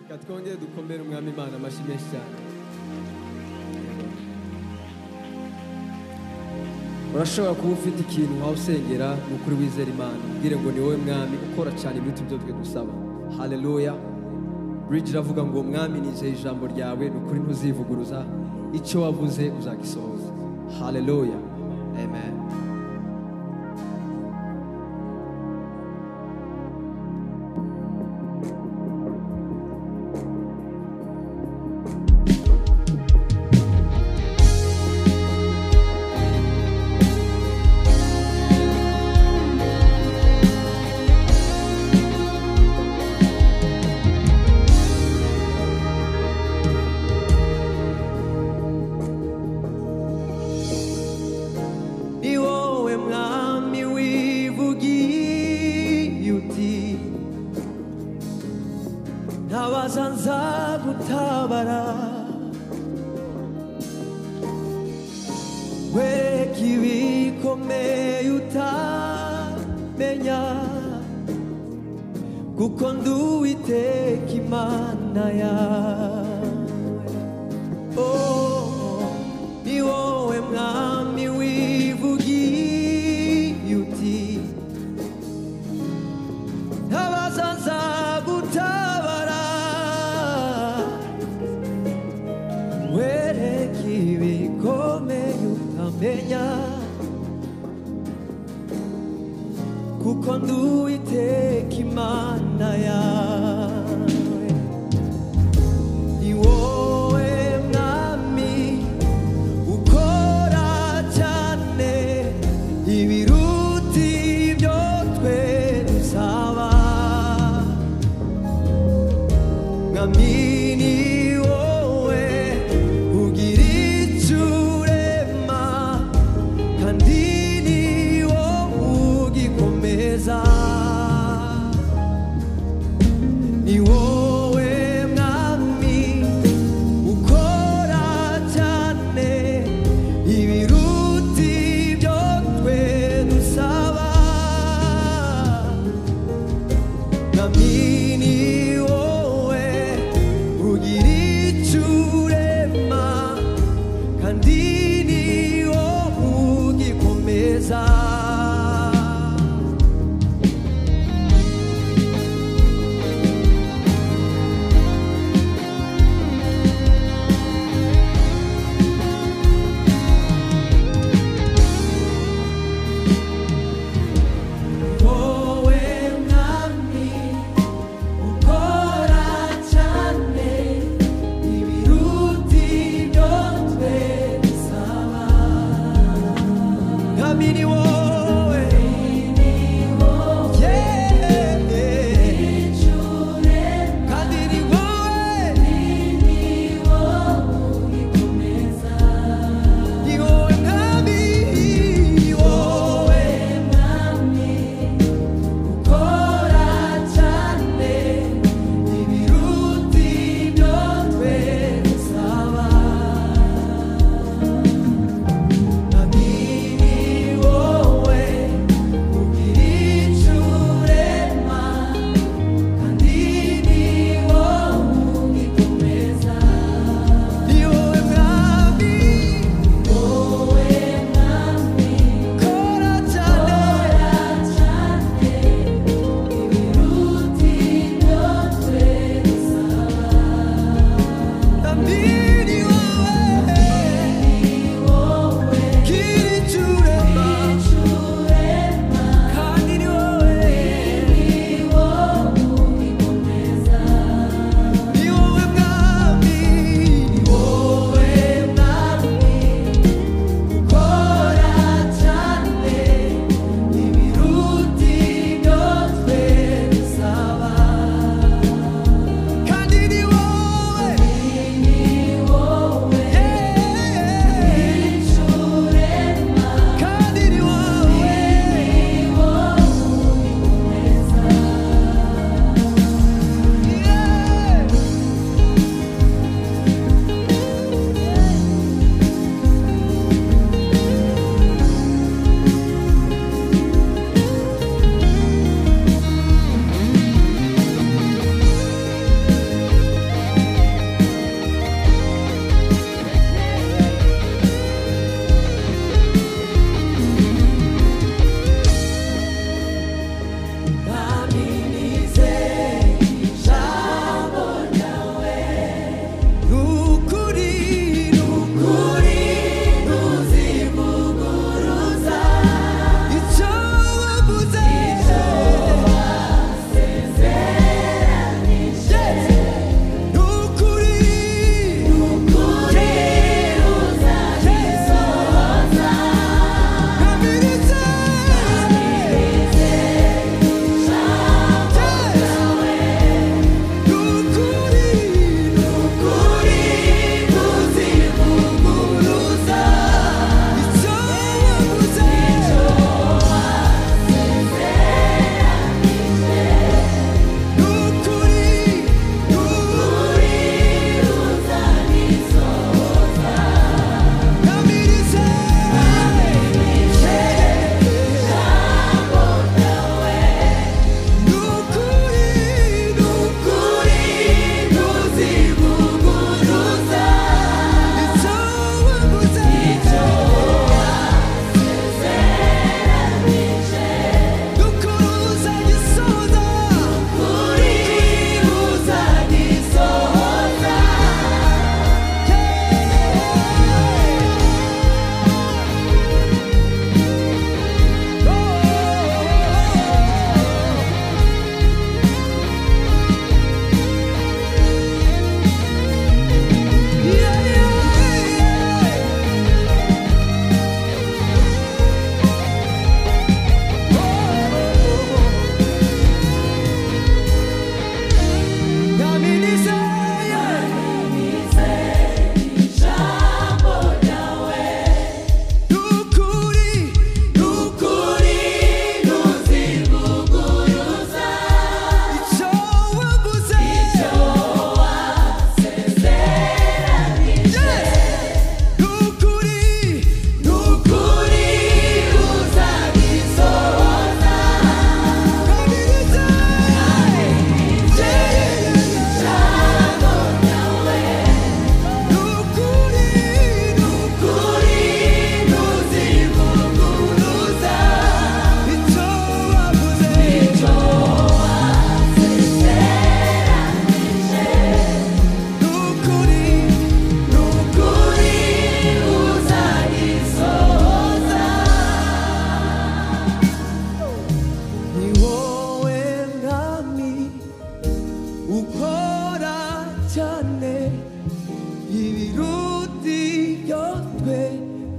reka twongere dukomere umwami imana amashyi menshi cyane urashobora kuba ufite ikintu waba usengera ni ukuri wizera imana ubwire ngo ni wowe mwami ukora cyane ibiruta ibyo twe dusaba haleluya bridge iravuga ngo mwami nizeye ijambo ryawe ni ukuri ntuzivuguruza icyo wavuze uzagisohoza haleluya amen ni wowe mwami wivugiye uti ntabaza nzagutabara wereka ibikomeye utamenya kuko nduwiteka imana yawe Oh, ni wowe mwami wivugiye uti ntabaza nzagutabara wereka ibikomeye utamenya kuko nduwiteka imana yawe ni wowe mwami ukora cyane ibiruta ibyo twe dusaba mwami ni wowe ugira icyo urema kandi ni wowe ugikomeza ni wowe mwami ukora cyane ibiruta ibyo twe dusaba mwami ni wowe ugira icyo urema kandi ni wowe ugikomeza wowe mwami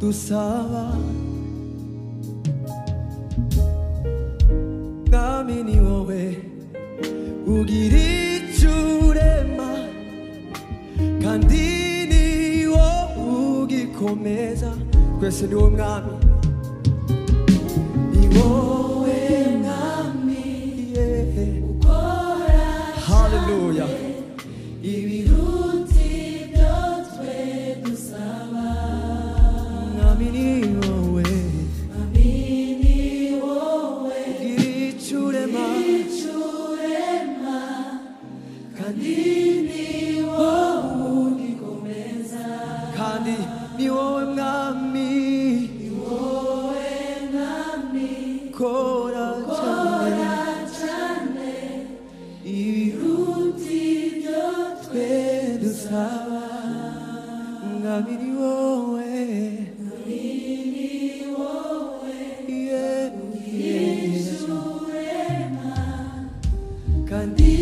gusaba mwami ni wowe ugira icyo urema kandi ni wowe ugikomeza twese ni wowe mwami ni wowe mwami yeah. haleluya ibiruti byo twe dusaba mwami ni wowe ugira icyo urema kandi kandi ni wowe mwami kora cyane ibiruti byo twe dusaba mwami ni wowe Yeah. kandi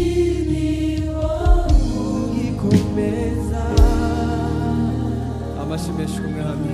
ni wowe ugikomeza amashyi menshi ku mwami